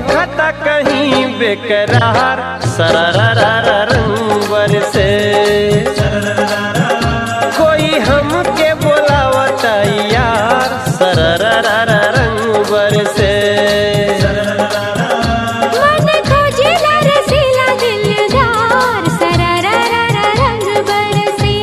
खता कहीं बेकरार सररररर रंग से कोई हमके बोलावता यार सररररर रंग से मन खोजेला रसीला दिलदार सररररर रंग बरसे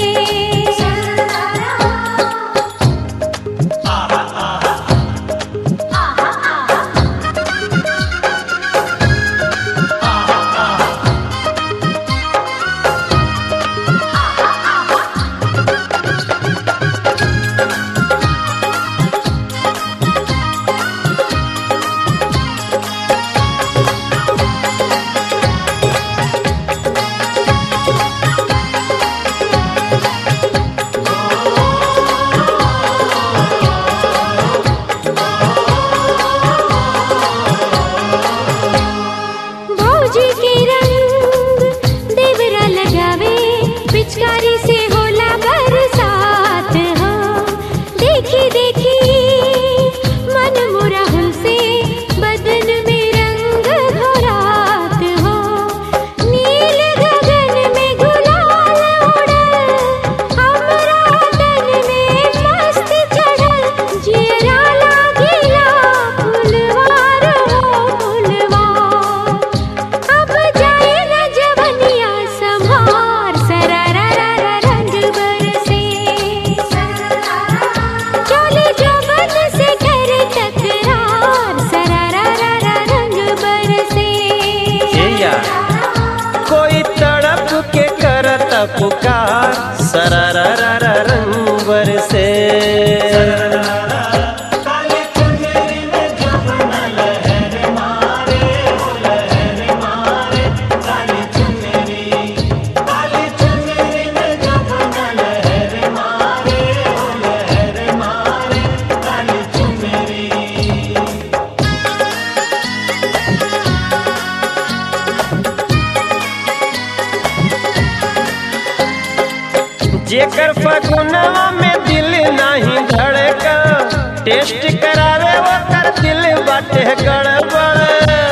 भौजी के रंग देवरा लगावे पिचकारी से होला बरसात हो देखी देखी मन मुरा से बदन में रंग घोरात हो नील गगन में गुलाल उड़ल हमरा तन में मस्त चढ़ल जियरा लागिला फुलवार हो फुलवार अब जाए न जवनिया संभार सरररर रंग बरसे चले जवन से करे तकरार सरररर रंग बरसे ए यार कोई तड़प के करत पुकार सरररर रंग से जेकर फगुनवा में दिल नहीं धड़का टेस्ट करावे ओकर दिल बाटे गड़बड़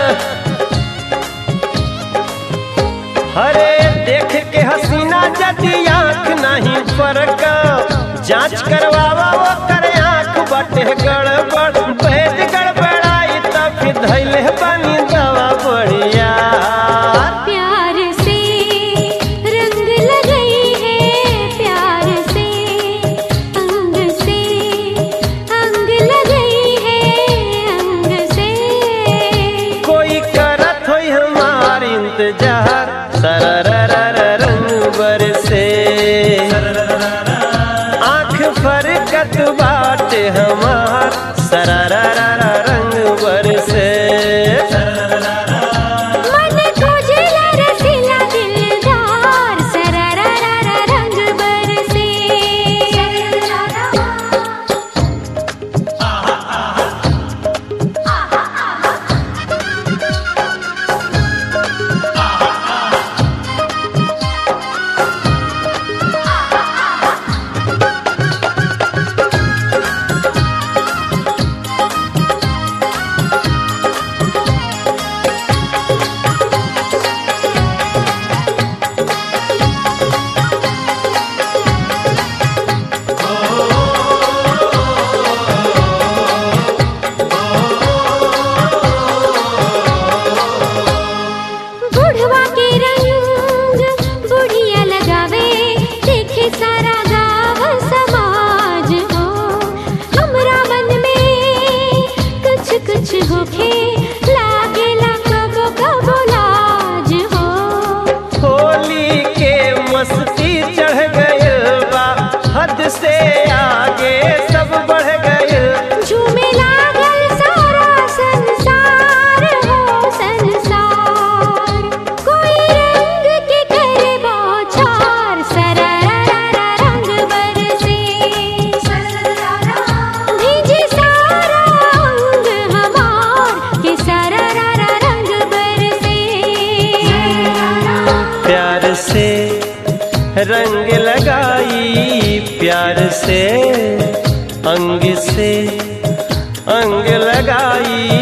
हरे देख के हसीना जदी आंख नहीं फरका जांच करवावा ओकर आंख बाटे गड़बड़ भेद गड़बड़ाई तब फिर धैले बनी दवा बढ़िया प्यार से रंग लगई है प्यार से अंग से अंग लगई है अंग से कोई करत होई हमार इंतजार सरररर रंग बरसे आंख फरकत बाटे हमार सरररर रंग बरसे मन खोजेला रसीला दिलदार सरररर रंग बरसे बुढ़वा के रंग बुढ़िया लगावे देखे सारा गाँव समाज हो हमरा मन में कुछ कुछ होखे लागेला कबो कबो लाज हो होली के मस्ती चढ़ गइल बा हद से आगे सब बढ़ गइल झूमे लागल सारा संसार हो संसार कोई रंग के करे बौछार सरररर रंग बरसे भीजे सारा अंग हमार के सरररर रंग बरसे प्यार से रंग लगाई प्यार से अंग से अंग लगाई